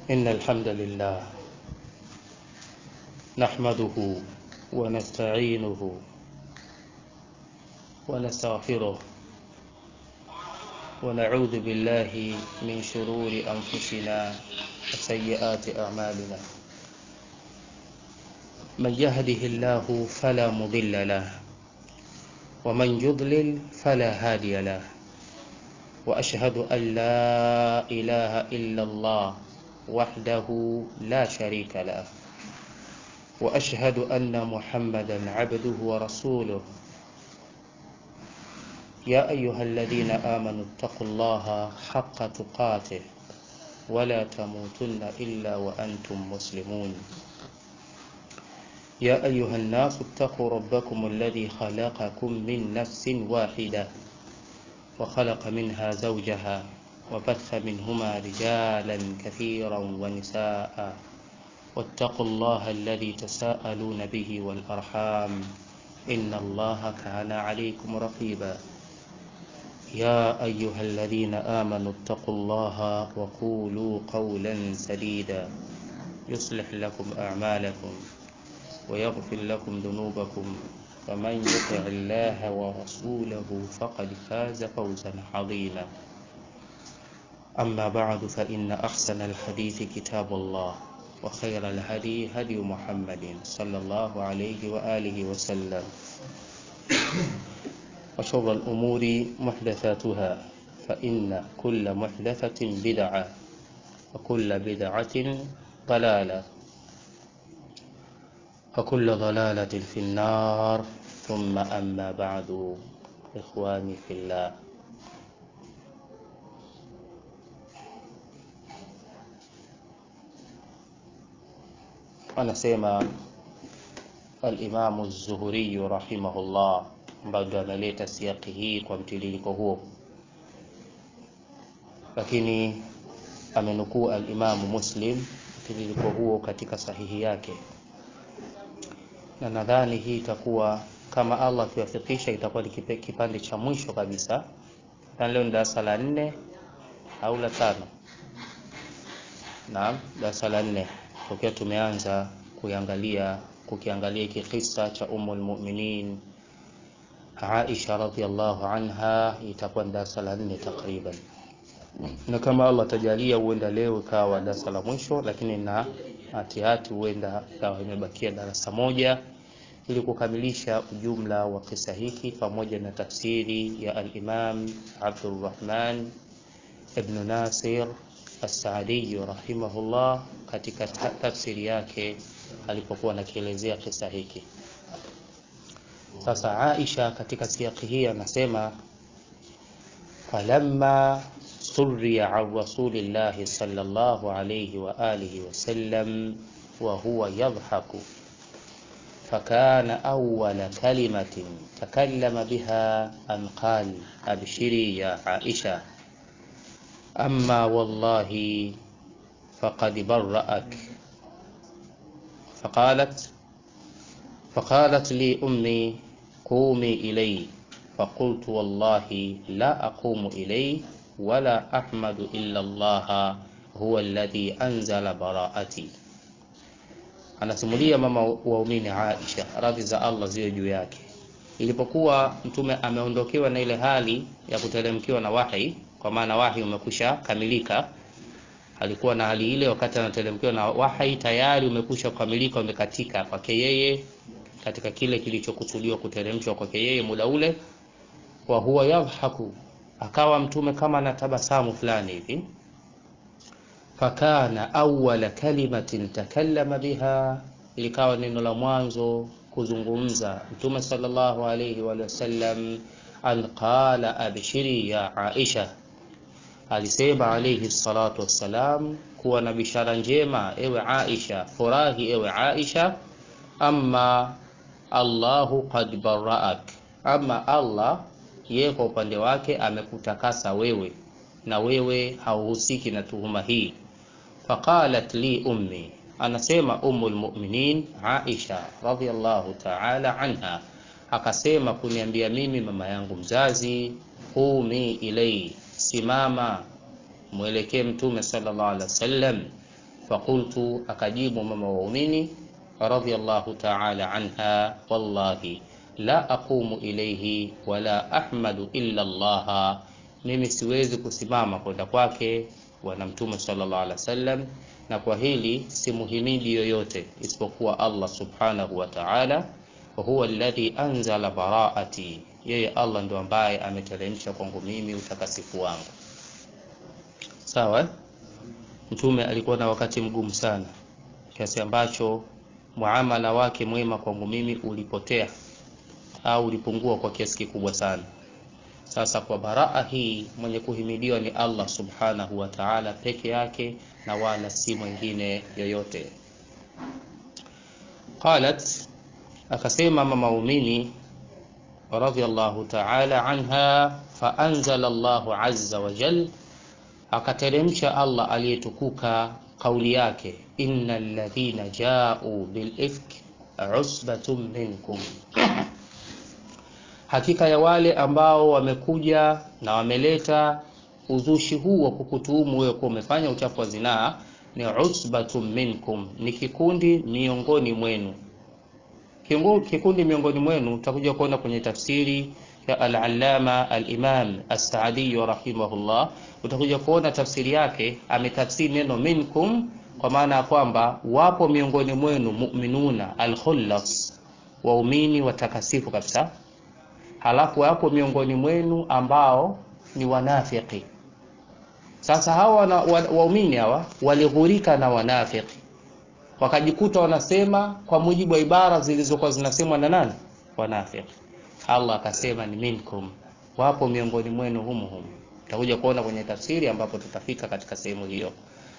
إن الحمد لله نحمده ونستعينه ونستغفره ونعوذ بالله من شرور أنفسنا وسيئات أعمالنا من يهده الله فلا مضل له ومن يضلل فلا هادي له وأشهد أن لا إله إلا الله وحده لا شريك له وأشهد أن محمدا عبده ورسوله يا أيها الذين آمنوا اتقوا الله حق تقاته ولا تموتن إلا وأنتم مسلمون يا أيها الناس اتقوا ربكم الذي خلقكم من نفس واحدة وخلق منها زوجها وبث منهما رجالا كثيرا ونساء واتقوا الله الذي تساءلون به والأرحام إن الله كان عليكم رقيبا يا أيها الذين آمنوا اتقوا الله وقولوا قولا سديدا يصلح لكم أعمالكم ويغفر لكم ذنوبكم ومن يطع الله ورسوله فقد فاز فوزا عظيما أما بعد فإن أحسن الحديث كتاب الله وخير الهدي هدي محمد صلى الله عليه وآله وسلم وشر الأمور محدثاتها فإن كل محدثة بدعة وكل بدعة ضلالة وكل ضلالة في النار ثم أما بعد إخواني في الله anasema alimamu zuhuriyu rahimahullah ambayo ndo ameleta siaki hii kwa mtiririko huo lakini amenukuu alimamu muslim mtiririko huo katika sahihi yake na nadhani hii itakuwa kama allah akiwafikisha itakuwa ni kipande cha mwisho kabisa na leo ni darasa la nne au la tano naam darasa la nne tokea tumeanza kuiangalia kukiangalia hiki kisa cha umu lmuminin aisha radiallahu anha itakuwa ni darasa la nne takriban na kama allah atajalia huenda leo ikawa darasa la mwisho lakini na hatihati huenda ikawa imebakia darasa moja ili kukamilisha ujumla wa kisa hiki pamoja na tafsiri ya alimam abdurrahman ibnu nasir As-Saadi rahimahullah katika tafsiri yake alipokuwa anakielezea kisa hiki. Sasa Aisha katika siaki hii anasema falamma surriya an rasulillahi sallallahu alayhi wa alihi wasallam wa huwa yadhaku فكان أول كلمة تكلم بها أن قال أبشري يا عائشة أما والله فقد برأك فقالت فقالت لي أمي قومي إلي فقلت والله لا أقوم إليه ولا أحمد إلا الله هو الذي أنزل براءتي anasimulia mama waumini Aisha radhi za Allah ziwe juu yake ilipokuwa mtume ameondokewa na ile hali ya kuteremkiwa na wahi kwa maana wahi umekwisha kamilika alikuwa na hali ile wakati anateremkiwa na wahi tayari umekwisha kukamilika umekatika kwake yeye katika kile kilichokusudiwa kuteremshwa kwake yeye muda ule wa huwa yadhaku akawa mtume kama na tabasamu fulani hivi fakana awwala kalimatin takallama biha ilikawa neno la mwanzo kuzungumza mtume sallallahu alayhi wa sallam an qala abshiri ya aisha alisema alayhi salatu wassalam kuwa na bishara njema ewe Aisha furahi ewe Aisha amma Allahu qad baraak ama Allah yeye kwa upande wake amekutakasa wewe na wewe hauhusiki na tuhuma hii faqalat li ummi anasema ummul mu'minin Aisha radhiyallahu ta'ala anha akasema kuniambia mimi mama yangu mzazi qumi ilai simama mwelekee mtume sallallahu alaihi wasallam Fakultu, akajibu mama waumini radhiyallahu ta'ala anha, wallahi la aqumu ilayhi wala ahmadu illa Allah, mimi siwezi kusimama kwenda kwake bwana mtume sallallahu alaihi wasallam, na kwa hili simuhimidi yoyote isipokuwa Allah subhanahu wa ta'ala. Wa huwa alladhi anzala baraati, yeye Allah ndo ambaye ameteremsha kwangu mimi utakasifu wangu. Sawa. Mtume alikuwa na wakati mgumu sana kiasi ambacho muamala wake mwema kwangu mimi ulipotea au ulipungua kwa kiasi kikubwa sana. Sasa kwa baraa hii mwenye kuhimidiwa ni Allah subhanahu wa ta'ala peke yake na wala si mwingine yoyote. Qalat, akasema mama muumini radhiyallahu ta'ala anha, fa anzala Allahu azza wa jal, akateremsha Allah aliyetukuka kauli yake, innal ladhina ja'u bil ifk usbatun minkum Hakika ya wale ambao wamekuja na wameleta uzushi huu wa kukutuhumu wewe kuwa umefanya uchafu wa zinaa, ni usbatun minkum, ni kikundi miongoni mwenu. Kikundi miongoni mwenu utakuja kuona kwenye tafsiri ya al-Allama al-Imam as-Saadi rahimahullah, utakuja kuona tafsiri yake ametafsiri neno minkum kwa maana ya kwamba wapo miongoni mwenu mu'minuna al-khullas, waumini watakasifu kabisa halafu wapo miongoni mwenu ambao ni wanafiki. Sasa hawa waumini hawa walighurika na wanafiki, wakajikuta wanasema kwa mujibu wa ibara zilizokuwa zinasemwa na nani? Wanafiki. Allah akasema ni minkum, wapo miongoni mwenu humu humu. Tutakuja kuona kwenye tafsiri ambapo tutafika katika sehemu hiyo.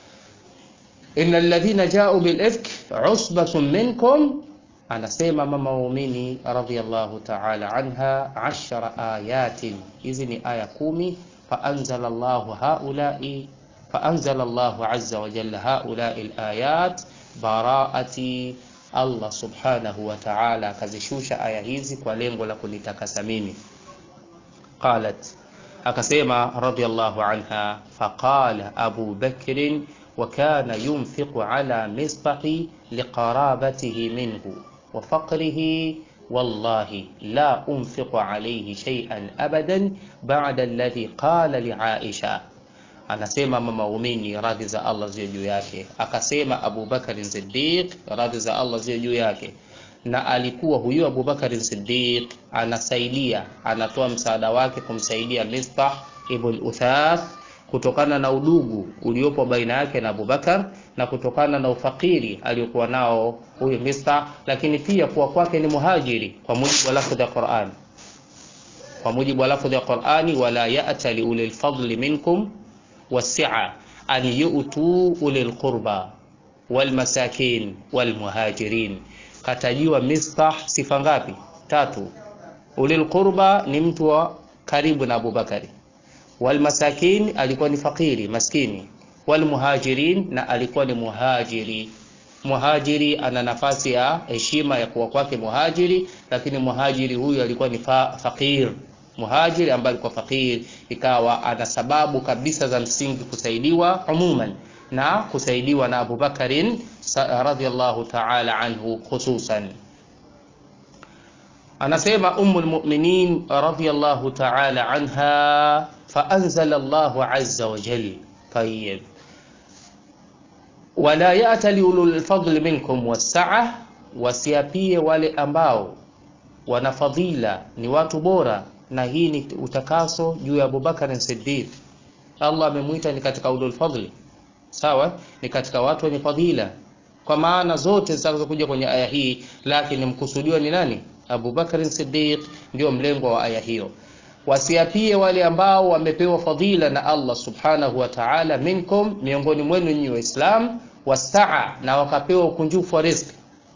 innal ladhina ja'u bil ifk usbatun minkum Anasema mama waumini radhiyallahu ta'ala anha, ashara ayatin, hizi ni aya kumi. Faanzala Allahu haulai faanzala Allahu azza wa jalla haulai alayat baraati, Allah subhanahu wa ta'ala akazishusha aya hizi kwa lengo la kunitakasa mimi. Qalat, akasema radhiyallahu anha, faqala Abu Bakrin wa kana yunfiqu ala misbahi liqarabatihi minhu wa faqrihi wallahi la unfiqu alayhi shay'an abadan ba'da alladhi qala li Aisha. Anasema mama waumini radhi za Allah ziwe juu yake, akasema Abu Bakar Siddiq radhi za Allah ziwe juu yake, na alikuwa huyu Abu Bakar Siddiq anasaidia, anatoa msaada wake kumsaidia Mistah ibn Uthath kutokana na udugu uliopo baina yake na Abubakar na kutokana na ufakiri aliyokuwa nao huyu Mistah, lakini pia kuwa kwake ni muhajiri kwa mujibu wa lafdhi ya Qur'an, kwa mujibu wa lafdhi ya Qur'ani, wala ya'ta li ulil fadli minkum wasi'a an yu'tu ulil qurba wal masakin wal muhajirin. Katajiwa Mistah sifa ngapi? Tatu. Ulil qurba ni mtu wa karibu na Abubakari walmasakin alikuwa ni fakiri maskini, walmuhajirin na alikuwa ni muhajiri. Muhajiri ana nafasi ya heshima ya kuwa kwake muhajiri, lakini muhajiri huyu alikuwa ni fa fakir. Muhajiri ambaye alikuwa fakir, ikawa ana sababu kabisa za msingi kusaidiwa umuman na kusaidiwa na Abu Bakarin radhiyallahu ta'ala anhu khususan. Anasema Ummul Mu'minin radhiyallahu ta'ala anha faanzala Allahu azza wa jalla, tayyib wala ya'tali ulul fadli minkum wassa'a, wasiapie wale ambao wana fadhila ni watu bora, na hii ni utakaso juu ya Abubakar Siddiq. Allah amemwita ni katika ulul fadli, sawa, ni katika watu wenye fadhila kwa maana zote zitakazokuja kwenye aya hii, lakini mkusudiwa ni nani? Abubakar Siddiq, ndio mlengo wa aya hiyo wasiapie wale ambao wamepewa fadhila na Allah subhanahu wa ta'ala, minkum, miongoni mwenu nyinyi Waislam, wasaa, na wakapewa ukunjufu wa riziki.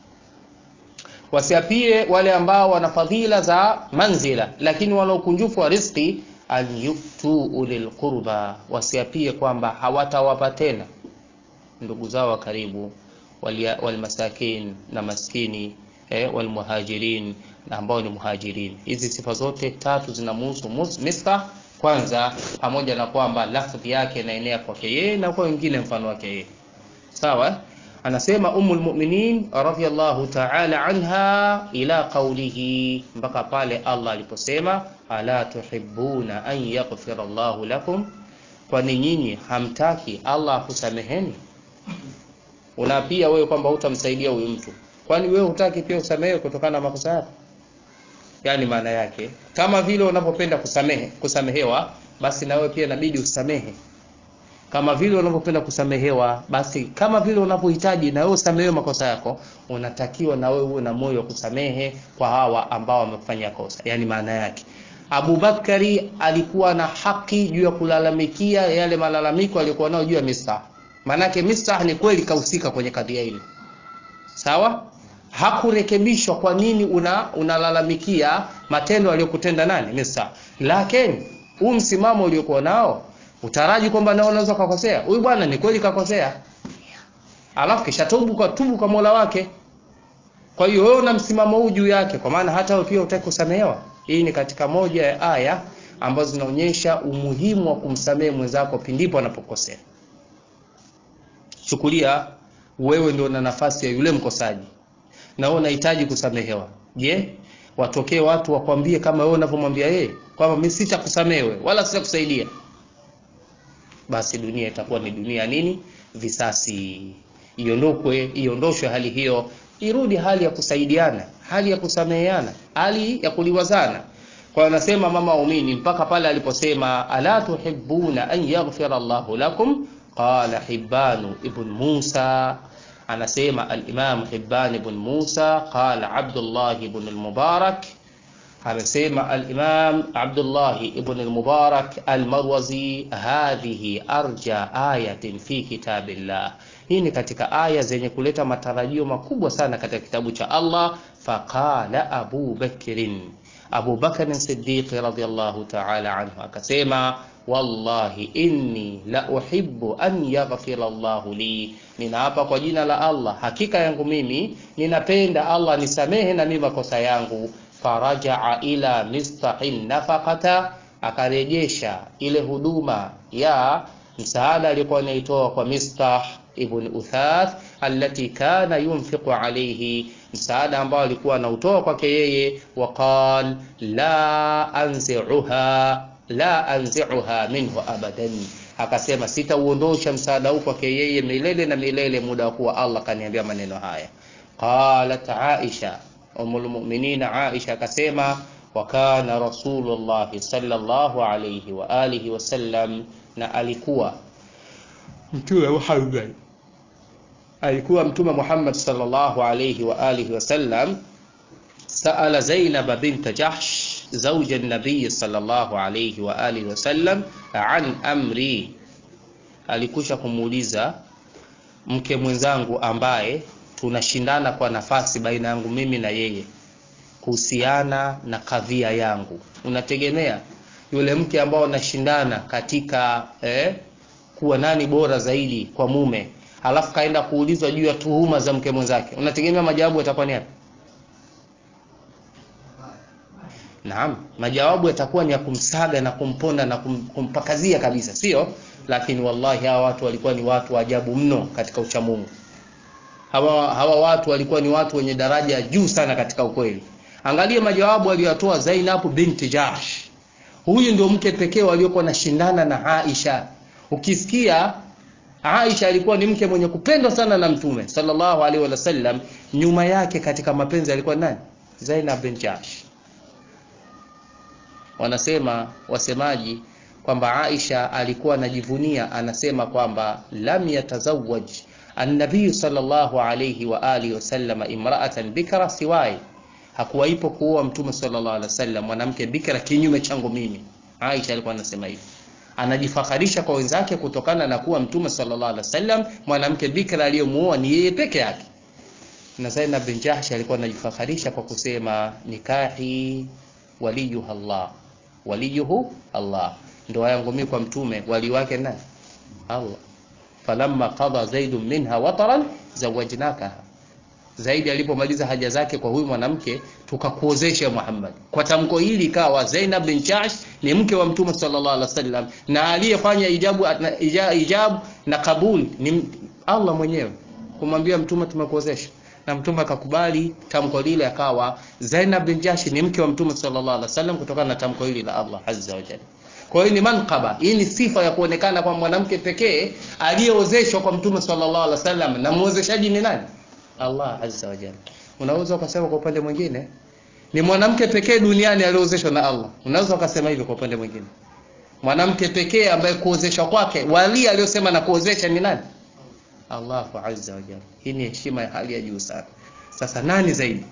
Wasiapie wale ambao wana fadhila za manzila, lakini wana ukunjufu wa riziki, an yuktu ulil qurba, wasiapie kwamba hawatawapa tena ndugu zao wa karibu, walmasakin, na maskini eh, walmuhajirin na ambao ni muhajirin. Hizi sifa zote tatu zinamhusu Mistah kwanza, pamoja na kwamba lafdhi yake inaenea kwake yeye na kwa wengine mfano wake yeye, sawa anasema ummul mu'minin radhiyallahu ta'ala anha ila qawlihi mpaka pale Allah aliposema ala tuhibbuna an yaghfira Allahu lakum kwani nyinyi hamtaki Allah akusameheni unaapia wewe kwamba hutamsaidia huyu mtu kwani wewe hutaki pia usamehewe kutokana na makosa yako yani maana yake kama vile unavyopenda kusamehe kusamehewa basi na wewe pia inabidi usamehe kama vile unavyopenda kusamehewa basi kama vile unavyohitaji na wewe usamehewe makosa yako unatakiwa na wewe uwe na moyo wa kusamehe kwa hawa ambao wamefanya kosa yani maana yake Abubakari alikuwa na haki juu ya kulalamikia yale malalamiko aliyokuwa nayo juu ya Mistah maanake Mistah ni kweli kahusika kwenye kadhia ile sawa hakurekebishwa kwa nini una unalalamikia matendo aliyokutenda nani Mistah lakini huu msimamo uliokuwa nao utaraji kwamba nao unaweza kukosea huyu bwana ni kweli kakosea alafu kisha tubu kwa tubu kwa Mola wake kwa hiyo wewe una msimamo huu juu yake kwa maana hata wewe pia utaki kusamehewa hii ni katika moja ya aya ambazo zinaonyesha umuhimu wa kumsamehe mwenzako pindipo anapokosea chukulia wewe ndio una nafasi ya yule mkosaji na wewe unahitaji kusamehewa je watokee watu wakwambie kama wewe unavyomwambia yeye kwamba mimi sitakusamehe wala sitakusaidia basi dunia itakuwa ni dunia nini visasi iondokwe iondoshwe hali hiyo irudi hali ya kusaidiana hali ya kusameheana hali ya kuliwazana kwa anasema mama umini mpaka pale aliposema ala tuhibbuna an yaghfira Allahu lakum qala hibban ibn Musa anasema al-Imam Hibban ibn Musa qala Abdullah ibn al-Mubarak amesema al-Imam Abdullah ibn al-Mubarak al-Marwazi hadhihi arja ayatin fi kitabillah hii ni katika aya zenye kuleta matarajio makubwa sana katika kitabu cha Allah faqala Abu Bakrin Abu Bakr Siddiq radhiyallahu ta'ala anhu akasema wallahi inni la uhibbu an yaghfira Allahu li ninaapa kwa jina la Allah hakika yangu mimi ninapenda Allah nisamehe na mimi makosa yangu farajaa ila mistahin nafaqata akarejesha ile huduma ya msaada alikuwa anaitoa kwa Mistah ibn Uthath allati kana yunfiqu alayhi msaada ambao alikuwa anautoa kwake yeye waqal la anzi'uha la anzi'uha minhu abadan akasema sitauondosha msaada huu kwake yeye milele na milele muda wa kuwa Allah kaniambia maneno haya qalat Aisha umul mu'minin Aisha akasema wa kana rasulullah sallallahu alayhi wa alihi wasallam na alikuwa mtume Muhammad alikuwa mtume Muhammad sallallahu alayhi wa alihi wasallam سأل زينب بنت جحش زوج النبي صلى الله عليه وآله وسلم عن أمري alikusha kumuuliza mke mwenzangu ambaye tunashindana kwa nafasi baina yangu mimi na yeye kuhusiana na kadhia yangu unategemea yule mke ambao unashindana katika eh, kuwa nani bora zaidi kwa mume halafu kaenda kuulizwa juu ya tuhuma za mke mwenzake unategemea majawabu yatakuwa ni yapi Naam, majawabu yatakuwa ni ya kumsaga na kumponda na kum, kumpakazia kabisa, sio? Lakini wallahi hawa watu walikuwa ni watu wa ajabu mno katika uchamungu. Hawa, hawa watu walikuwa ni watu wenye daraja juu sana katika ukweli. Angalia majawabu aliyotoa Zainab binti Jahsh. Huyu ndio mke pekee waliokuwa nashindana na Aisha. Ukisikia Aisha alikuwa ni mke mwenye kupendwa sana na Mtume sallallahu alaihi wasallam, nyuma yake katika mapenzi alikuwa nani? Zainab bin Jahsh wanasema wasemaji kwamba Aisha alikuwa anajivunia anasema kwamba lam yatazawaj an-nabiy sallallahu alayhi wa alihi wasallam imra'atan bikra siwai hakuwaipo kuoa mtume sallallahu alaihi wasallam mwanamke bikra kinyume changu mimi Aisha alikuwa anasema hivi anajifakharisha kwa wenzake kutokana na kuwa mtume sallallahu alaihi wasallam mwanamke bikra aliyomuoa ni yeye peke yake na Zainab bin Jahsh alikuwa anajifakharisha kwa kusema nikahi waliyuha Allah waliyuhu Allah ndoa yangu mimi kwa mtume wali wake nani Allah falamma qada zaid minha wataran zawajnaka zaidi alipomaliza haja zake kwa huyu mwanamke tukakuozesha Muhammad kwa tamko hili ikawa Zainab bin Jahsh ni mke wa mtume sallallahu alaihi wasallam na aliyefanya ijabu na, ijabu na kabul ni Allah mwenyewe kumwambia mtume tumekuozesha na mtume akakubali tamko lile, akawa Zainab bin Jahsh ni mke wa mtume sallallahu alaihi wasallam kutokana na tamko hili la Allah azza wa jalla. Kwa hiyo ni manqaba, hii ni sifa ya kuonekana kwa mwanamke pekee aliyeozeshwa kwa mtume sallallahu alaihi wasallam, na muozeshaji ni nani? Allah azza wa jalla. Unaweza ukasema kwa upande mwingine ni mwanamke pekee duniani aliyeozeshwa na Allah. Unaweza ukasema hivyo kwa upande mwingine, mwanamke pekee ambaye kuozeshwa kwake wali aliyosema na kuozesha ni nani? Allahu azza wa jalla. Hii ni heshima ya hali ya juu sana. Sasa nani zaidi?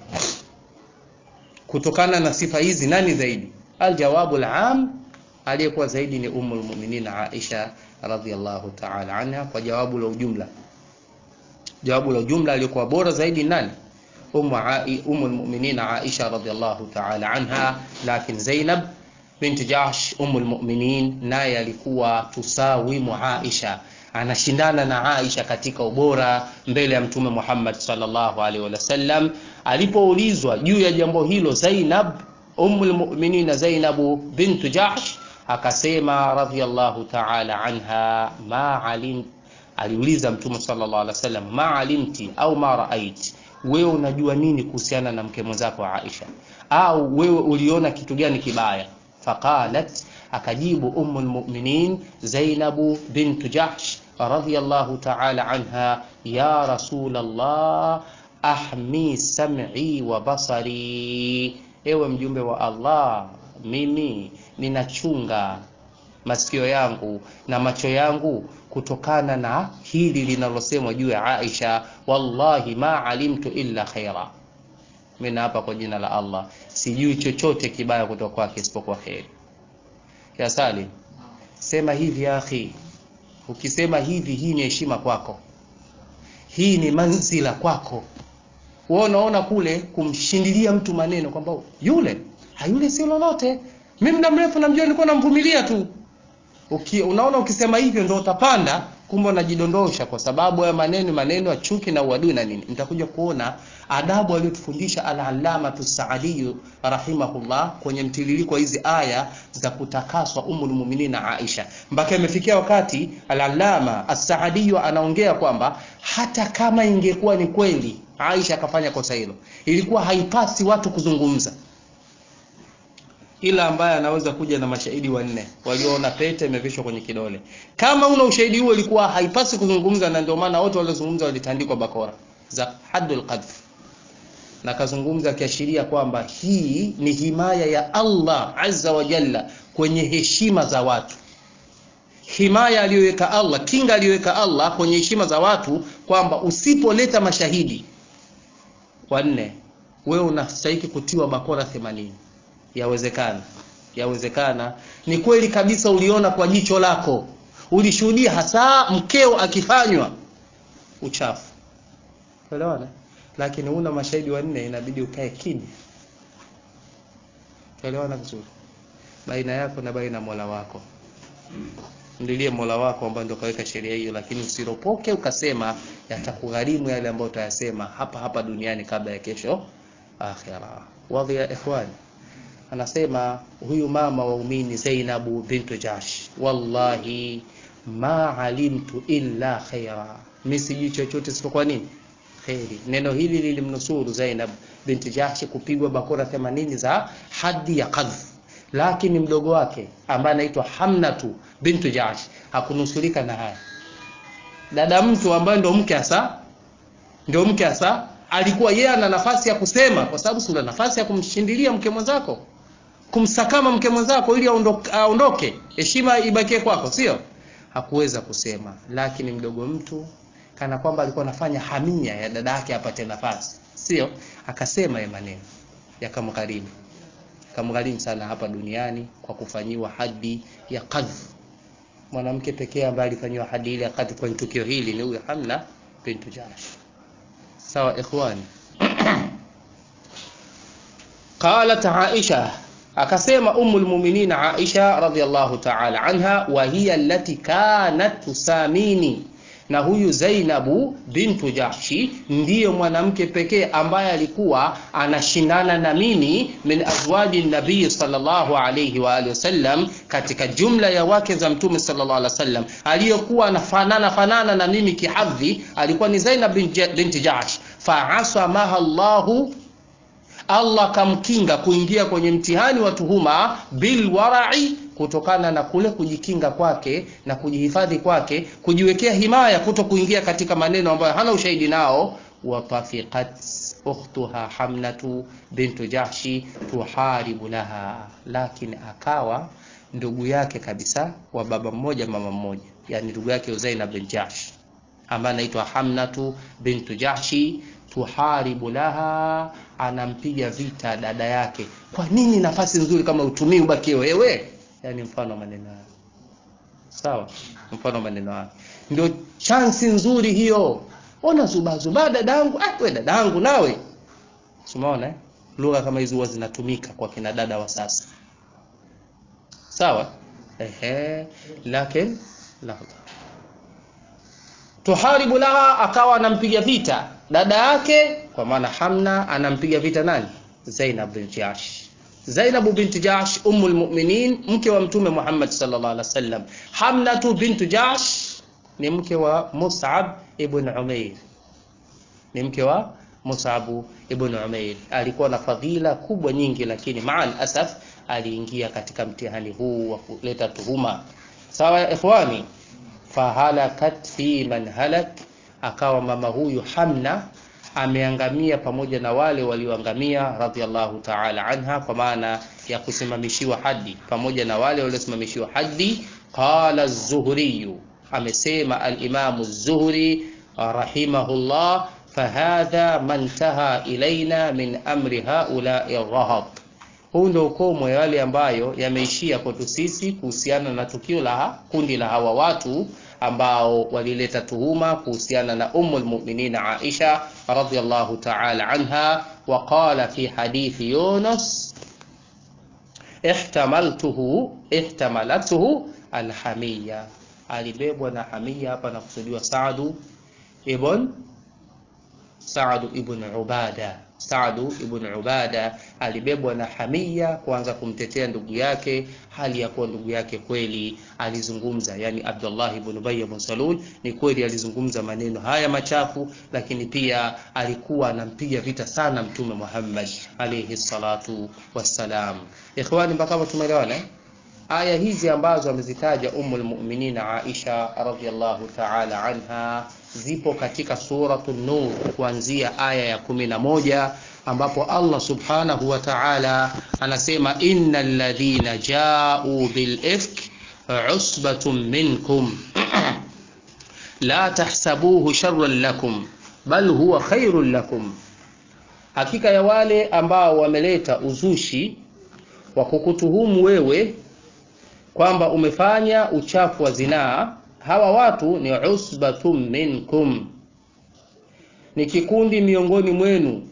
Kutokana na sifa hizi nani zaidi? Aljawabu alam, aliyekuwa zaidi ni Ummul Mu'minin Aisha radhiyallahu ta'ala anha, kwa jawabu la ujumla. Jawabu la ujumla aliyekuwa bora zaidi nani? Ummu Ummul Mu'minin Aisha radhiyallahu ta'ala anha, lakini Zainab binti Jahsh Ummul Mu'minin naye alikuwa tusawimu Aisha anashindana na Aisha katika ubora mbele ya Mtume Muhammad sallallahu alaihi wasallam. Alipoulizwa juu ya jambo hilo, Zainab ummul mu'minin Zainab bintu Jahsh akasema radhiyallahu ta'ala anha, ma alim, aliuliza Mtume sallallahu alaihi wasallam, ma alimti au ma raait, wewe unajua nini kuhusiana na mke mwenzako Aisha, au wewe uliona kitu gani kibaya? Faqalat, akajibu ummul mu'minin Zainabu bintu Jahsh radhiyallahu ta'ala anha, ya Rasulullah ahmi sam'i wa basari, ewe mjumbe wa Allah, mimi ninachunga masikio yangu na macho yangu kutokana na hili linalosemwa juu ya Aisha. Wallahi ma alimtu illa khaira, mimi hapa kwa jina la Allah sijui chochote kibaya kutoka kwake isipokuwa kheri. Ya Salim, sema hivi ya akhi. Ukisema hivi, hii ni heshima kwako, hii ni manzila kwako. Wewe unaona kule kumshindilia mtu maneno kwamba yule hayule sio lolote, mimi muda mrefu namjua, nilikuwa namvumilia tu. Uki, unaona ukisema hivyo ndio utapanda, kumbe unajidondosha, kwa sababu ya maneno maneno ya chuki na uadui na nini. Nitakuja kuona adabu aliyotufundisha al-Allamatu Saadi rahimahullah kwenye mtiririko hizi aya za kutakaswa Ummul Mu'minin Aisha, mpaka imefikia wakati al-Allama as-Saadi anaongea kwamba hata kama ingekuwa ni kweli Aisha akafanya kosa hilo, ilikuwa haipasi watu kuzungumza ila ambaye anaweza kuja na mashahidi wanne walioona pete imevishwa kwenye kidole. Kama una ushahidi huo, ilikuwa haipasi kuzungumza, na ndio maana wote waliozungumza walitandikwa bakora za haddul qadh, na kazungumza akiashiria kwamba hii ni himaya ya Allah azza wa jalla kwenye heshima za watu, himaya aliyoweka Allah, kinga aliyoweka Allah kwenye heshima za watu, kwamba usipoleta mashahidi wanne, wewe unastahili kutiwa bakora 80. Yawezekana, yawezekana ni kweli kabisa, uliona kwa jicho lako, ulishuhudia hasa mkeo akifanywa uchafu, elewana, lakini una mashahidi wanne, inabidi ukae kimya. Elewana vizuri, baina yako na baina Mola wako. Mlilie Mola wako ambaye ndio kaweka sheria hiyo, lakini usiropoke ukasema yatakugharimu yale ambayo utayasema hapa hapa duniani kabla ya kesho akhira. Wadhi ya ikhwani Anasema huyu mama waumini Zainabu bintu Jahsh, wallahi ma alimtu illa khaira, mimi sijui chochote isipokuwa nini kheri. Neno hili lilimnusuru Zainab bintu Jahsh kupigwa bakora 80 za hadi ya qadhf, lakini mdogo wake ambaye anaitwa Hamnatu bintu Jahsh hakunusurika na haya. Dada mtu ambaye ndio mke hasa, ndio mke hasa, alikuwa yeye ana nafasi ya kusema, kwa sababu si una nafasi ya kumshindilia mke mwenzako kumsakama mke mwenzako ili aondoke, heshima ibakie kwako, sio? Hakuweza kusema, lakini mdogo mtu kana kwamba alikuwa anafanya hamia ya dada yake apate nafasi, sio? Akasema ya maneno yakamgharimu, kamgharimu sana hapa duniani kwa kufanyiwa hadi ya qadhf. Mwanamke pekee ambaye alifanyiwa hadi ile ya qadhf kwenye tukio hili ni huyo Hamna bintu Jahsh. Sawa ikhwani. Qalat Aisha akasema Ummul Mu'minin Aisha radhiyallahu ta'ala anha, wa hiya allati kanat tusamini, na huyu Zainabu bintu Jahshi ndiye mwanamke pekee ambaye alikuwa anashindana na mimi min azwaji nabii sallallahu alayhi wa alihi wasallam, katika jumla ya wake za mtume sallallahu alaihi wasallam, aliyokuwa anafanana fanana na mimi kihadhi alikuwa ni Zainab binti Jahsh. Faasamaha Allahu Allah kamkinga kuingia kwenye mtihani wa tuhuma bilwarai, kutokana na kule kujikinga kwake na kujihifadhi kwake, kujiwekea himaya, kuto kuingia katika maneno ambayo hana ushahidi nao. Watafiqat ukhtuha Hamnatu bintu Jahshi tuharibu laha, lakini akawa ndugu yake kabisa wa baba mmoja mama mmoja, yani ndugu yake Zainab bin Jahsh ambaye anaitwa Hamnatu bintu Jahshi tuharibu laha, anampiga vita dada yake. Kwa nini nafasi nzuri kama utumii ubakie wewe? Yani mfano maneno hayo, sawa, mfano maneno hayo ndio chansi nzuri hiyo. Ona zuba zuba dadangu, ah, we dadangu nawe, umeona eh? Lugha kama hizo huwa zinatumika kwa kina dada wa sasa, sawa ehe, lakini lahadha tuharibu laha, akawa anampiga vita dada yake, kwa maana Hamna anampiga vita nani? Zainab bint Jahsh. Zainab bint Jahsh ummul mu'minin, mke wa mtume Muhammad sallallahu alaihi wasallam. Hamnatu bint Jahsh ni mke wa Mus'ab ibn Umair, ni mke wa Mus'ab ibn Umair. Alikuwa na fadhila kubwa nyingi, lakini maal asaf aliingia katika mtihani huu wa kuleta tuhuma. Sawa ya ikhwani, fahalakat fi man halak akawa mama huyu Hamna ameangamia pamoja na wale walioangamia, radhiallahu ta'ala anha, kwa maana ya kusimamishiwa hadi, pamoja na wale waliosimamishiwa hadi. Qala az-Zuhri, amesema al-Imam az-Zuhri rahimahullah, fahadha man taha ilaina min amri haula'i rahab, huu ndio ukomo ya wale ambayo yameishia kwetu sisi kuhusiana na tukio la kundi la hawa watu ambao walileta tuhuma kuhusiana na Ummul Mu'minin Aisha radhiyallahu ta'ala anha, wa qala fi hadithi Yunus ihtamaltuhu ihtamalatuhu alhamiya, alibebwa na hamia. Hapa nakusudiwa Saadu ibn Saadu ibn Ubada Saadu ibn Ubada alibebwa na hamia kuanza kumtetea ndugu yake, hali ya kuwa ndugu yake kweli alizungumza, yani Abdullah ibn Ubay ibn Salul ni kweli alizungumza maneno haya machafu, lakini pia alikuwa anampiga vita sana Mtume Muhammad alayhi salatu wassalam. Ikhwani, mpaka hapo tumeelewana eh? Aya hizi ambazo amezitaja Ummul Mu'minin Aisha radhiyallahu ta'ala anha zipo katika suratu Nur kuanzia aya ya kumi na moja ambapo Allah subhanahu wa ta'ala anasema innal ladhina ja'u bil ifk usbatun minkum la tahsabuhu sharran lakum bal huwa khairun lakum, hakika ya wale ambao wameleta uzushi wa kukutuhumu wewe kwamba umefanya uchafu wa zinaa hawa watu ni usbatun minkum, ni kikundi miongoni mwenu.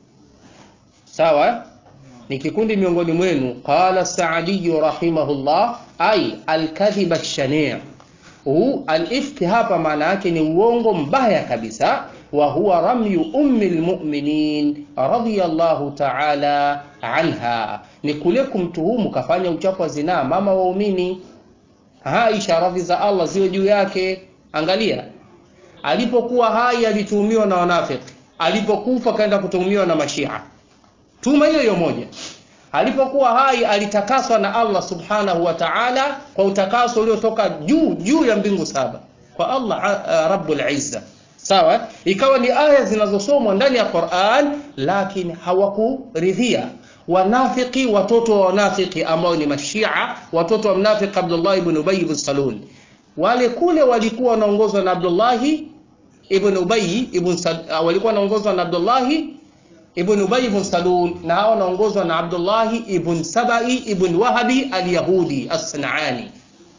Sawa, ni kikundi miongoni mwenu. Qala Saadiyu rahimahullah, ay alkadhiba shani' huu alifki hapa maana yake ni uongo mbaya kabisa. Wa huwa ramyu ummi lmuminin radhiyallahu ta'ala anha, ni kule kumtuhumu kafanya uchafu wa zinaa mama waumini Aisha radhi za Allah ziwe juu yake. Angalia, alipokuwa hai alituhumiwa na wanafiki, alipokufa kaenda kutuhumiwa na mashia. Tuma hiyo hiyo moja. Alipokuwa hai alitakaswa na Allah subhanahu wa ta'ala kwa utakaso uliotoka juu juu ya mbingu saba kwa Allah uh, rabbul izza. Sawa, ikawa ni aya zinazosomwa ndani ya Qur'an, lakini hawakuridhia wanafiki watoto wa wanafiki ambao ni mashia, watoto wa mnafiki Abdullah ibn Ubay ibn Salul, wale kule walikuwa wanaongozwa na Abdullah ibn Ubay ibn Salul, walikuwa wanaongozwa na Abdullah ibn Ubay ibn Salul, na hao wanaongozwa na Abdullah ibn Sabai ibn Wahabi al-Yahudi as-Sanani.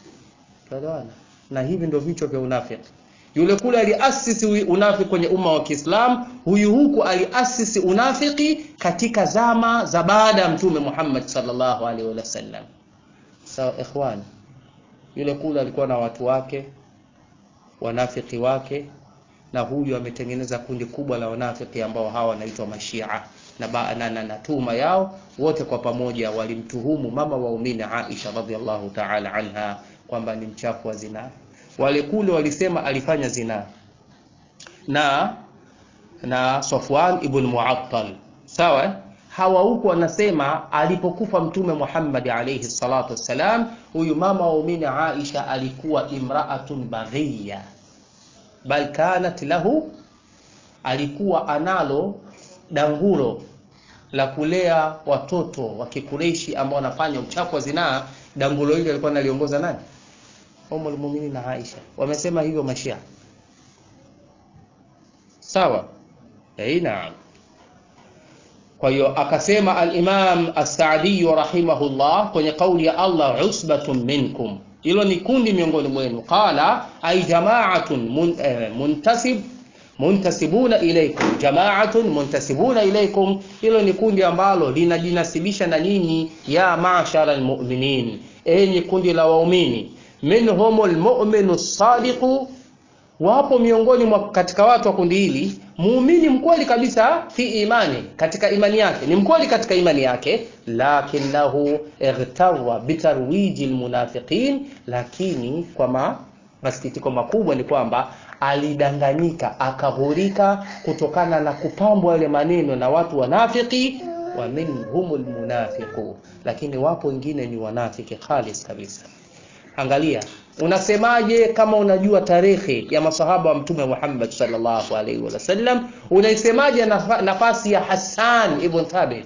Na hivi ndio vichwa vya unafiki. Yule kule aliasisi unafiki kwenye umma wa Kiislamu, huyu huku aliasisi unafiki katika zama za baada ya Mtume Muhammad sallallahu alaihi wasallam. Sawa ikhwan, yule kule alikuwa na watu wake wanafiki wake na huyu ametengeneza kundi kubwa la wanafiki ambao hawa wanaitwa mashia na, ba, na, na, na tuhuma yao wote kwa pamoja walimtuhumu mama waumini Aisha radhiallahu ta'ala anha kwamba ni mchafu wa zinaa. Wale kule walisema alifanya zinaa na na Safwan ibn Mu'attal, sawa. Hawa huku wanasema alipokufa Mtume Muhammad alayhi salatu wassalam, huyu mama waumini Aisha alikuwa imraatun baghiya, bal kanat lahu, alikuwa analo dangulo la kulea watoto wa Kikureishi ambao wanafanya uchafu wa zinaa. Dangulo hili alikuwa analiongoza nani? Ummul Mu'minin Aisha. Wamesema hivyo Mashia, sawa? Eh, naam. Kwa hiyo akasema al-Imam as-Sa'di rahimahullah kwenye kauli ya Allah, usbatun minkum, hilo ni kundi miongoni mwenu. Qala ay jama'atun mun, eh, muntasib muntasibuna ilaikum jamaatun muntasibuna ilaikum, hilo ni kundi ambalo linajinasibisha na nyinyi. Ya ma'shara almu'minin, enyi kundi la waumini. Minhumul mu'minu sadiqu, wapo miongoni mwa katika watu wa kundi hili muumini mkweli kabisa, fi imani, katika imani yake ni mkweli katika imani yake, lakinahu igtarwa bitarwiji almunafiqin, lakini kwa masikitiko makubwa ni kwamba alidanganyika akahurika kutokana na kupambwa yale maneno na watu wanafiki. wa minhumul munafiqu, lakini wapo wengine ni wanafiki khalis kabisa. Angalia, unasemaje kama unajua tarehe ya masahaba wa Mtume Muhammad sallallahu alaihi wasallam? Unaisemaje nafasi ya Hassan ibn Thabit?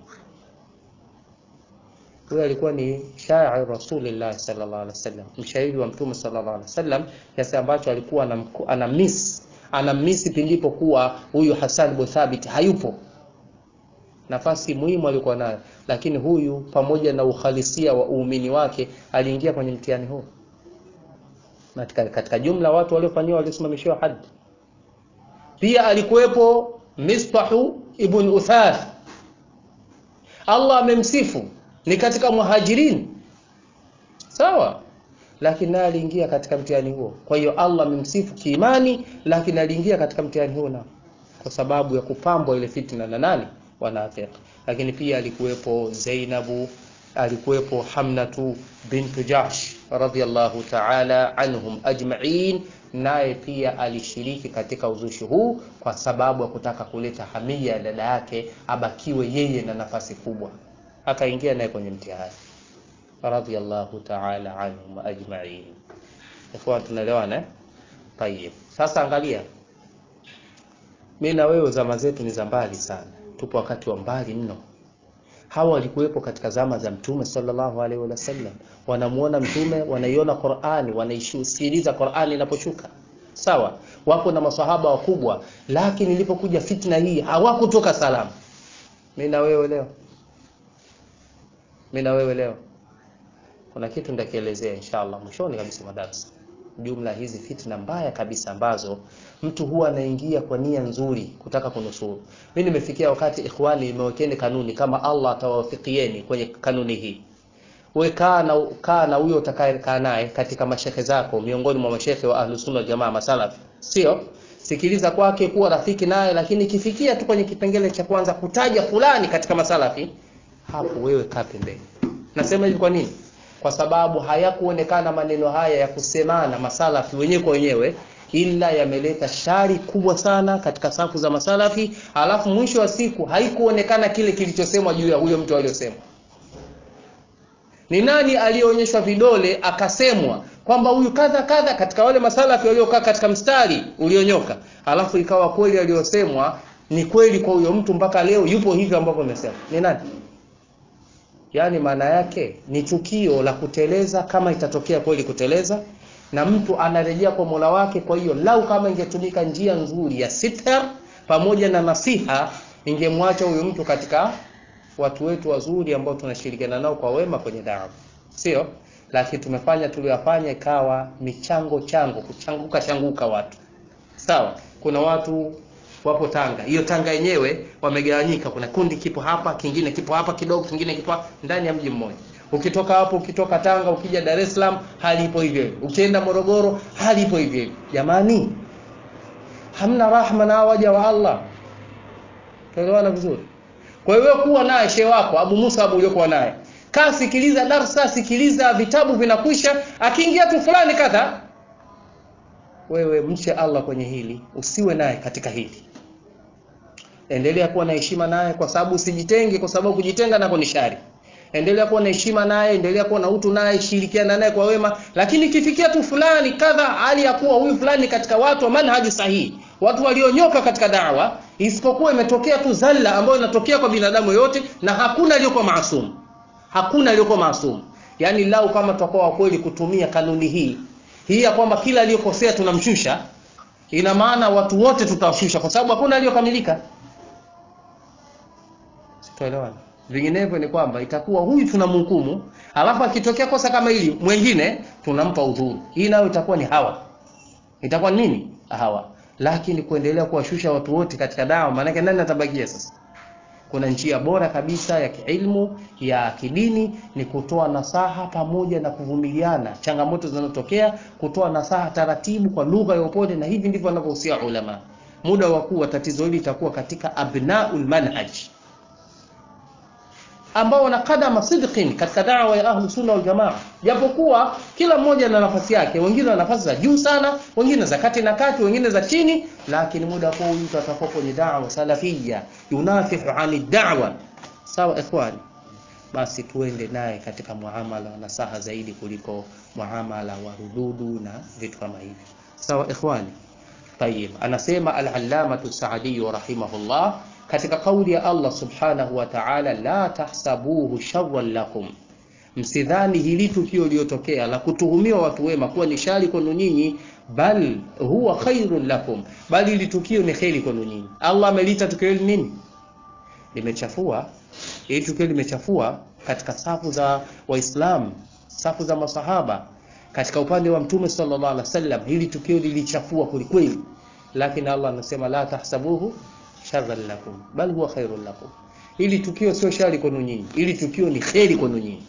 Huyo alikuwa ni shairi Rasulillah sallallahu alaihi wasallam, mshairi wa Mtume sallallahu alaihi wasallam, kiasi ambacho alikuwa ana miss ana miss pindipo kuwa huyu Hassan ibn Thabit hayupo, nafasi muhimu alikuwa nayo, lakini huyu pamoja na uhalisia wa uumini wake aliingia kwenye mtihani huu. Katika, katika jumla watu waliofanyiwa waliosimamishiwa hadi. Pia alikuwepo Mistahu ibn Uthath, Allah amemsifu ni katika muhajirin sawa, lakini naye aliingia katika mtihani huo. Kwa hiyo Allah amemsifu kiimani, lakini aliingia katika mtihani huo na kwa sababu ya kupambwa ile fitna na nani wanafiki. Lakini pia alikuwepo Zainabu, alikuwepo Hamnatu bintu Jahsh radhiyallahu ta'ala anhum ajma'in, naye pia alishiriki katika uzushi huu kwa sababu ya kutaka kuleta hamia ya dada yake abakiwe yeye na nafasi kubwa akaingia naye kwenye mtihani radhiyallahu ta'ala anhum ajma'in. Ikhwan, tunaelewana eh? Tayeb, sasa angalia, mimi na wewe zama zetu ni za mbali sana, tupo wakati wa mbali mno. Hawa walikuwepo katika zama za Mtume sallallahu alaihi wasallam, wanamuona Mtume, wanaiona Qur'ani, wanaisikiliza Qur'ani inaposhuka sawa, wapo na maswahaba wakubwa, lakini ilipokuja fitna hii hawakutoka salama. Mimi na wewe leo mimi na wewe leo kuna kitu nitakielezea inshallah mwishoni kabisa madarasa, jumla hizi fitna mbaya kabisa ambazo mtu huwa anaingia kwa nia nzuri kutaka kunusuru. Mimi nimefikia wakati ikhwani, imewekeni kanuni kama Allah atawafikieni kwenye kanuni hii. Wewe kaa na kaa na huyo utakayekaa naye katika mashehe zako, miongoni mwa mashehe wa Ahlus Sunna Jamaa masalafi, sio sikiliza kwake, kuwa rafiki naye, lakini ikifikia tu kwenye kipengele cha kwanza kutaja fulani katika masalafi hapo wewe kaa pembeni. Nasema hivi kwa nini? Kwa sababu hayakuonekana maneno haya ya kusemana masalafi wenyewe kwa wenyewe, ila yameleta shari kubwa sana katika safu za masalafi, alafu mwisho wa siku haikuonekana kile kilichosemwa juu ya huyo mtu aliyosemwa. Ni nani aliyeonyeshwa vidole akasemwa kwamba huyu kadha kadha katika wale masalafi waliokaa katika mstari ulionyoka, alafu ikawa kweli aliyosemwa ni kweli kwa huyo mtu, mpaka leo yupo hivyo ambavyo amesema. Ni nani? Yaani maana yake ni tukio la kuteleza, kama itatokea kweli kuteleza, na mtu anarejea kwa Mola wake. Kwa hiyo lau kama ingetumika njia nzuri ya sitar pamoja na nasiha, ingemwacha huyo mtu katika watu wetu wazuri ambao tunashirikiana nao kwa wema kwenye dawa, sio? Lakini tumefanya tuliyofanya ikawa michango chango, kuchanguka changuka watu, sawa. Kuna watu wapo Tanga. Hiyo Tanga yenyewe wamegawanyika, kuna kundi kipo hapa, kingine kipo hapa kidogo, kingine kipo hapa, ndani ya mji mmoja. ukitoka hapo ukitoka Tanga ukija Dar es Salaam hali ipo hivyo hivyo ukienda Morogoro hali ipo hivyo hivyo jamani hamna rahma na waja wa Allah tuelewana vizuri kwa hiyo kuwa naye shehe wako Abu Musa Abu uliokuwa naye kaa sikiliza darsa sikiliza vitabu vinakwisha akiingia tu fulani kadha wewe mche Allah kwenye hili usiwe naye katika hili endelea kuwa na heshima naye kwa sababu usijitenge kwa sababu kujitenga nako ni shari endelea kuwa na heshima naye endelea kuwa na utu naye shirikiana naye kwa wema lakini ikifikia tu fulani kadha hali ya kuwa huyu fulani katika watu wa manhaji sahihi watu walionyoka katika dawa isipokuwa imetokea tu zalla ambayo inatokea kwa binadamu yote na hakuna aliyokuwa maasum hakuna aliyokuwa maasum yaani lau kama tutakuwa wa kweli kutumia kanuni hii hii ya kwamba kila aliyokosea tunamshusha ina maana watu wote tutawashusha kwa sababu hakuna aliyokamilika sitoelewana vinginevyo ni kwamba itakuwa huyu tunamhukumu alafu akitokea kosa kama hili mwingine tunampa udhuru hii nayo itakuwa ni hawa itakuwa nini hawa lakini kuendelea kuwashusha watu wote katika dawa maanake nani atabakia sasa kuna njia bora kabisa ya kiilmu ya kidini ni kutoa nasaha pamoja na kuvumiliana changamoto zinazotokea kutoa nasaha taratibu kwa lugha ya upole na hivi ndivyo wanavyohusia ulama muda wa kuwa tatizo hili litakuwa katika abnaul manhaj ambao wana kadama sidqin katika dawa ya ahlu sunna wal jamaa japokuwa kila mmoja na nafasi yake wengine wana nafasi za juu sana wengine za kati na kati wengine za chini lakini muda kwa huyu mtu atakuwa kwenye dawa salafia yunafihu ani da'wa sawa ikhwani basi tuende naye katika muamala na saha zaidi kuliko muamala wa rududu na vitu kama hivi sawa ikhwani طيب anasema al-allamatu Saadi rahimahullah katika kauli ya Allah subhanahu wa ta'ala la tahsabuhu sharran lakum msidhani hili tukio lililotokea la kutuhumiwa watu wema kuwa ni shari kwenu nyinyi bal huwa khairun lakum bali hili tukio ni kheri kwenu nyinyi Allah amelita tukio hili nini limechafua hili tukio limechafua katika safu za waislamu safu za masahaba katika upande wa mtume sallallahu alaihi wasallam hili tukio lilichafua kwelikweli lakini Allah anasema la tahsabuhu sharran lakum bal huwa khairun lakum hili tukio sio shari kwenu nyinyi hili tukio ni kheri kwenu nyinyi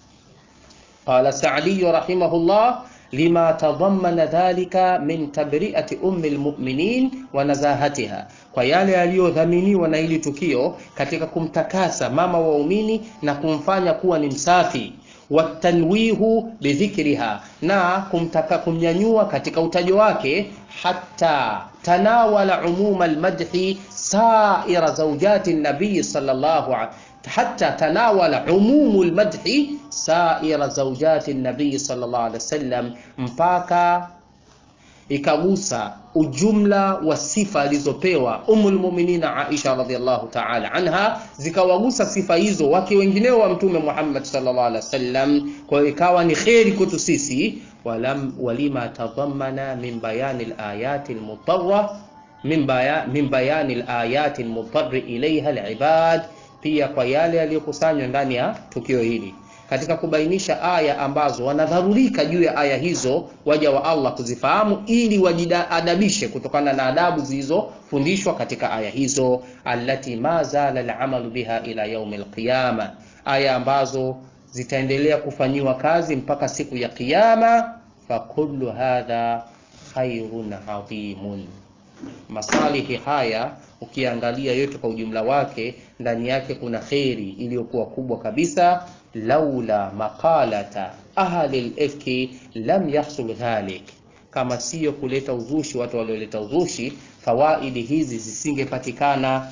qala sa'di rahimahullah lima tadammana dhalika min tabri'ati ummi almu'minin wa nazahatiha kwa yale yaliyodhaminiwa na hili tukio katika kumtakasa mama waumini na kumfanya kuwa ni msafi watanwihu bidhikriha na kumtaka kumnyanyua katika utajo wake hatta tanawala umuma almadhi saira zawjati nabii sallallahu hatta tanawala umumu almadhi saira zawjati nabii sallallahu alaihi wasallam mpaka ikagusa ujumla wa sifa alizopewa umul muminina Aisha radhiallahu ta'ala anha, zikawagusa sifa hizo wake wengineo wa Mtume Muhammad sallallahu alaihi wasallam. Kwa hiyo ikawa ni kheri kwetu sisi, walam walima tadhammana min bayani alayati almutarra min bayan min bayani alayati almutarri ilaiha alibad, pia kwa yale yaliyokusanywa ndani ya tukio hili katika kubainisha aya ambazo wanadharurika juu ya aya hizo waja wa Allah kuzifahamu ili wajiadabishe kutokana na adabu zilizofundishwa katika aya hizo, allati ma zala alamalu biha ila yaumi alqiyama, aya ambazo zitaendelea kufanyiwa kazi mpaka siku ya Kiyama. Fakullu hadha khairun adhimun, masalihi haya ukiangalia yote kwa ujumla wake, ndani yake kuna kheri iliyokuwa kubwa kabisa laula maqalata ahli al-ifki lam yahsul dhalik, kama siyo kuleta uzushi watu walioleta uzushi, fawaidi hizi zisingepatikana.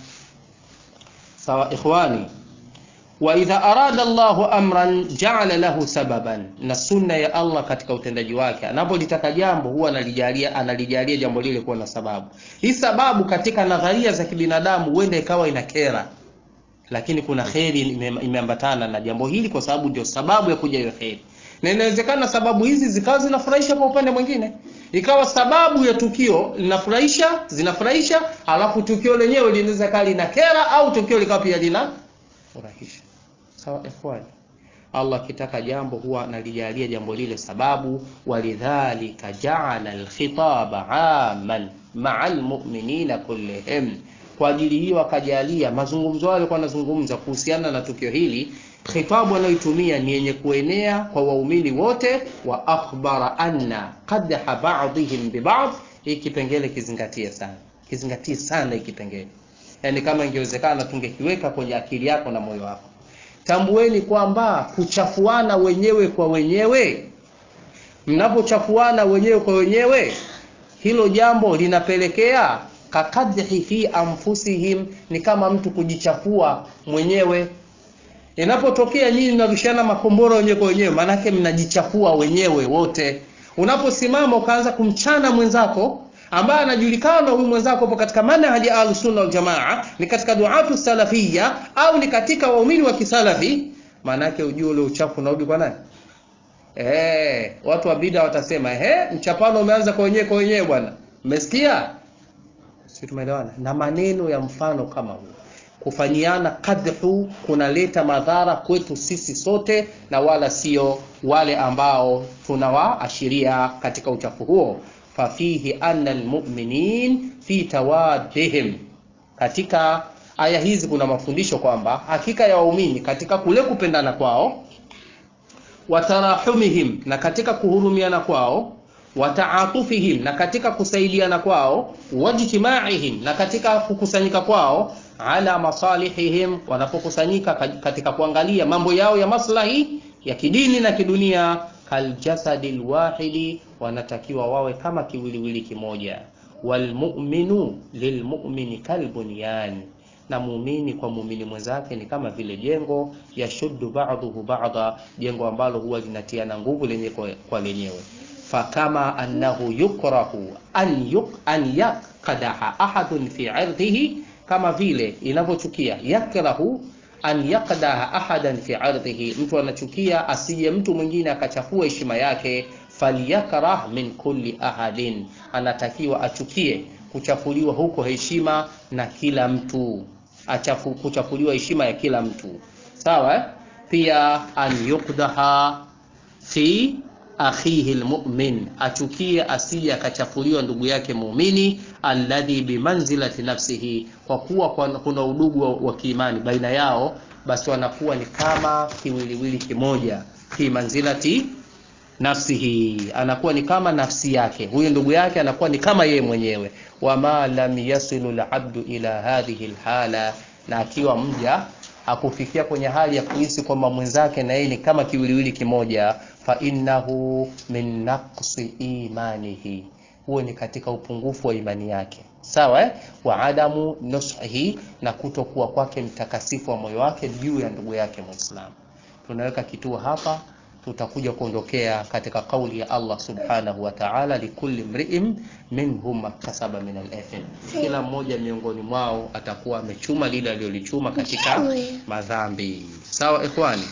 Sawa ikhwani, wa idha arada Allahu amran ja'ala lahu sababan, na sunna ya Allah katika utendaji wake, anapolitaka jambo huwa analijalia analijalia jambo lile kuwa na sababu. Hii sababu katika nadharia za kibinadamu huenda ikawa inakera lakini kuna kheri imeambatana na jambo hili, kwa sababu ndio sababu ya kuja hiyo kheri. Na inawezekana sababu hizi zikawa zinafurahisha kwa upande mwingine, ikawa sababu ya tukio linafurahisha, zinafurahisha, alafu tukio lenyewe linaweza kali na kera, au tukio likawa pia linafurahisha. Sawa ikhwani, Allah akitaka jambo huwa analijalia jambo lile sababu. Walidhalika jaala alkhitaba aman maa almu'minina kullihim kwa ajili hiyo akajalia mazungumzo hayo alikuwa anazungumza kuhusiana na tukio hili khitabu anayoitumia ni yenye kuenea kwa waumini wote wa akhbara anna qadha ba'dihim bi ba'd hii kipengele kizingatie sana kizingatie sana hii kipengele yaani kama ingewezekana tungekiweka kwenye akili yako na moyo wako tambueni kwamba kuchafuana wenyewe kwa wenyewe mnapochafuana wenyewe kwa wenyewe hilo jambo linapelekea kakadhi fi anfusihim ni kama mtu kujichafua mwenyewe inapotokea nyinyi mnarushana makombora wenyewe kwa wenyewe maanake mnajichafua wenyewe wote unaposimama ukaanza kumchana mwenzako ambaye anajulikana huyu mwenzako upo katika manhaji ya ahlusunna waljamaa ni katika duatu salafia au ni katika waumini wa kisalafi maanake ujue ule uchafu unarudi kwa nani Eh, watu wa bida watasema ehe, mchapano umeanza kwa wenyewe kwa wenyewe bwana. Mmesikia? Sisi tumeelewana. Na maneno ya mfano kama huu kufanyiana kadhu kunaleta madhara kwetu sisi sote na wala sio wale ambao tunawaashiria katika uchafu huo. Fafihi anna almu'minin fi tawaddihim, katika aya hizi kuna mafundisho kwamba hakika ya waumini katika kule kupendana kwao watarahumihim na katika kuhurumiana kwao wataatufihim na katika kusaidiana kwao wajtimaihim na katika kukusanyika kwao ala masalihihim wanapokusanyika katika kuangalia mambo yao ya maslahi ya kidini na kidunia kaljasadi lwahidi wanatakiwa wawe kama kiwiliwili kimoja walmuminu lilmumini kalbunyani na muumini kwa muumini mwenzake ni kama vile jengo yashuddu ba'dhuhu ba'dha jengo ambalo huwa linatiana nguvu lenye kwa, kwa lenyewe fakama annahu yukrahu an yuk, an yaqdaha ahadun fi 'irdihi kama vile inavyochukia yakrahu an yaqdaha ahadan fi 'irdihi mtu anachukia asije mtu mwingine akachafua heshima yake falyakrah min kulli ahadin anatakiwa achukie kuchafuliwa huko heshima na kila mtu achafu kuchafuliwa heshima ya kila mtu sawa eh? pia an yukdaha fi akhihi almu'min achukie asije akachafuliwa ndugu yake muumini alladhi bimanzilati nafsihi kwa kuwa kuna udugu wa, wa kiimani baina yao basi wanakuwa ni kama kiwiliwili kimoja fi manzilati nafsihi anakuwa ni kama nafsi yake huyu ndugu yake anakuwa ni kama yeye mwenyewe wama lam yasilu labdu ila hadhihi lhala na akiwa mja akufikia kwenye hali ya kuhisi kwamba mwenzake na yeye ni kama kiwiliwili kimoja fa innahu min naqsi imanihi huo ni katika upungufu wa imani yake sawa eh? wa adamu nusihi na kutokuwa kwake mtakasifu wa moyo wake juu ya ndugu yake mwislamu tunaweka kituo hapa tutakuja kuondokea katika kauli ya Allah subhanahu wa ta'ala, likulli mri'in minhum maktasaba min al-ithm, kila mmoja miongoni mwao atakuwa amechuma lile alilolichuma katika madhambi. Sawa ikhwani.